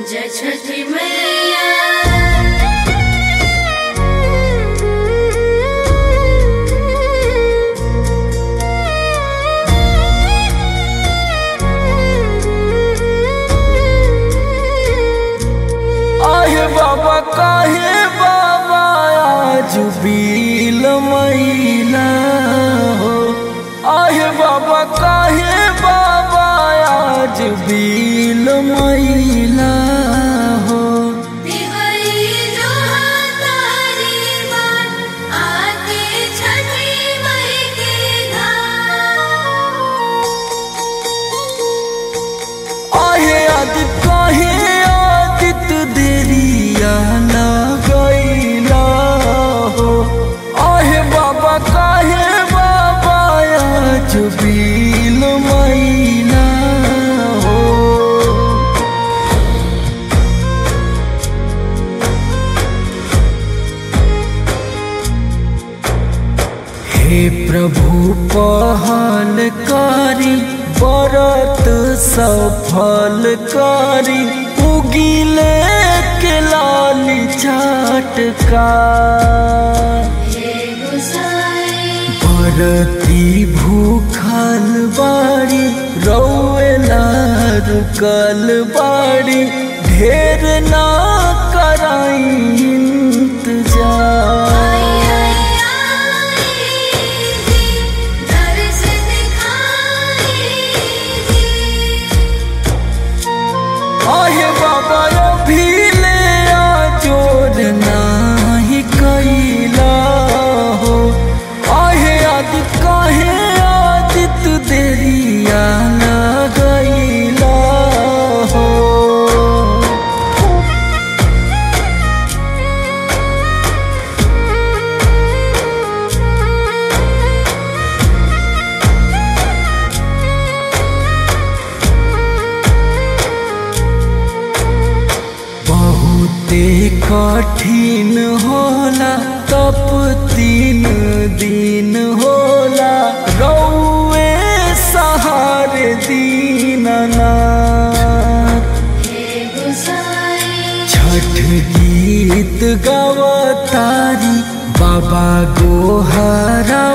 जय छठी मैया आहे बाबा काहे बाबा आज बील मैला हो आहे बाबा काहे बाबा आज बील मैला हो दिवाली जो तारी बात आके छठी मई के घाट आहे आदित काहे आदित देरिया ना गईला हो आहे बाबा काहे बाबा आज बील मैला हो हे प्रभु पहल करी व्रत सफल करी उगिले के लाल चाटका हे गुसाई भरती भूखल बाड़ी रौला रुकल बाड़ी ढेर ना कराई इंतजार आई आई आई जी दर्श दिखाई जी आहे बाबा अभी ले आ जोर नाही कैला हो आहे आदित काहे आदित देरिया ना गईला हो बहुते कठिन होला तप तीन दिन होला रौए सहारे दीननाथ हे गुसाई छठ गीत गवतारी बाबा गोहरा